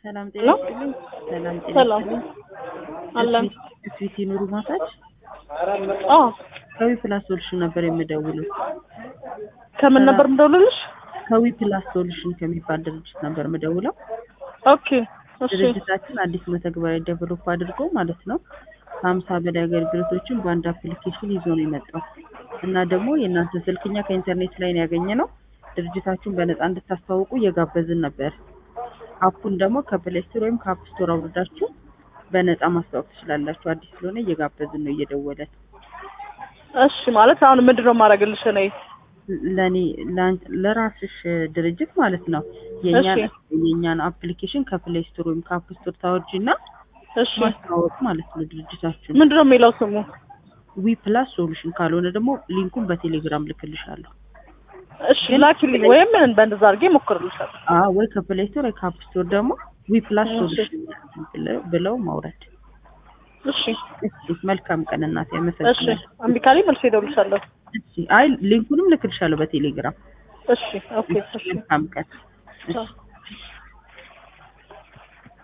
ሰላም ጤና ሄሎ ይስጥልኝ። ሰላም ጤና ሰላም ይስጥልኝ። አለን። ስዊቲ ኑሩ ማሳጅ አዎ ከዊ ፕላስ ሶሉሽን ነበር የምደውለው። ከምን ነበር የምደውልልሽ? ከዊ ፕላስ ሶሉሽን ከሚባል ድርጅት ነበር የምደውለው። ኦኬ እሺ ድርጅታችን አዲስ መተግበሪያ ዴቨሎፕ አድርጎ ማለት ነው ከሀምሳ በላይ አገልግሎቶችን በአንድ አፕሊኬሽን ይዞ ነው የመጣው እና ደግሞ የእናንተ ስልክኛ ከኢንተርኔት ላይ ነው ያገኘ ነው ድርጅታችሁን በነፃ እንድታስተዋውቁ እየጋበዝን ነበር። አፑን ደግሞ ከፕሌይ ስቶር ወይም ከአፕ ስቶር አውርዳችሁ በነፃ ማስተዋወቅ ትችላላችሁ። አዲስ ስለሆነ እየጋበዝን ነው እየደወለን እሺ ማለት አሁን ምንድን ነው የማደርግልሽ እኔ? ለኔ ላን- ለራስሽ ድርጅት ማለት ነው የኛን እሺ። የኛን አፕሊኬሽን ከፕሌይ ስቶር ወይም ከአፕ ስቶር ታወርጂና እሺ ማስተዋወቅ ማለት ነው ድርጅታችሁን። ምንድን ነው የሚለው ስሙ? ዊ ፕላስ ሶሉሽን ካልሆነ ደግሞ ሊንኩን በቴሌግራም ልክልሻለሁ። እሺ ላኪልኝ ወይም በእንደዛ አድርጌ እሞክርልሻለሁ። አዎ ወይ ከፕሌይ ስቶር ወይ ከአፕ ስቶር ደግሞ ዊ ፕላስ እሺ። ሶሉሽን ብለው- ብለው ማውረድ። እሺ እሺ መልካም ቀን እናቴ፣ እሺ አመሰግናለሁ። እምቢ ካለኝ መልሼ እደውልልሻለሁ። እሺ አይ ሊንኩንም ልክልሻለሁ በቴሌግራም። እሺ ኦኬ እሺ መልካም ቀን። እሺ ቻው።